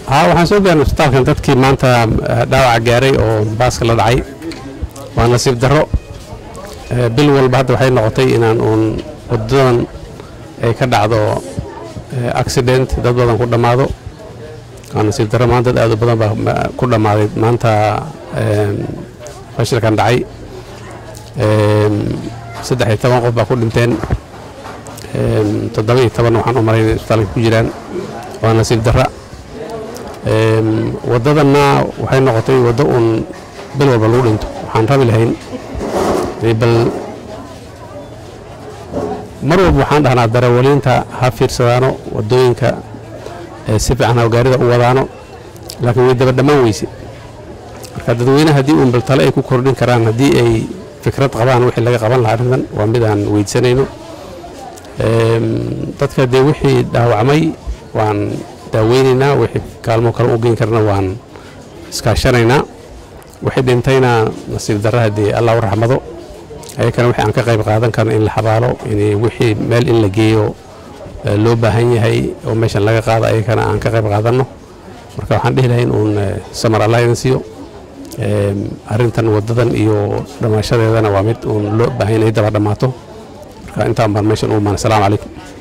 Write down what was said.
haa waxaan soo gaarnay isbitaalkan dadkii maanta eh, dhaawaca gaaray oo baaska la dhacay waa nasiib darro Eh, bil walba hadda waxay noqotay inaan uun wadadan ay ka dhacdo eh, accident dad badan ku dhammaado waa nasiib darro maanta dad aad u badan baa ma- ku dhammaaday maanta em, fashilkan dhacay Em, saddex iyo toban qof baa ku dhinteen Em, toddoba iyo toban waxaan u maray inay isbitaalka ku jiraan waa nasiib darra Em, waddadanna waxay noqotay waddo uun bil walba lagu dhinto waxaan rabi lahayn inay bal mar walba waxaan dhahnaa darawaliinta ha fiirsadaano waddooyinka ee si fiican ha gaarida u wadaano laakiin way daba dhammaan weyse marka dadweyne haddii uun baltale ay ku kordhin karaan haddii ay fikrad qabaan wixii laga qaban lahaa arrintan waa mid aan weydsanayno Em, dadka dee wixii dhaawacmay waan daaweynaynaa wixii kaalmo kale u geyn karna waan iskaashanaynaa wixii dhintayna nasiib darra haddii allah u raxmado ayakana wixii aan ka qayb qaadan karno in la xabaalo in wixii meel in la geeyo eh, loo baahan yahay oo meeshan laga qaado ayakana aan ka qayb qaadanno marka waxaan dhihi lahayn uun eh, samar allah idin siiyo Em, arrintan wadadan iyo dhammaashadeedana waa mid uun loo baahan yahay daba dhammaato marka intaan baan meeshan u imaan asalaamu calaykum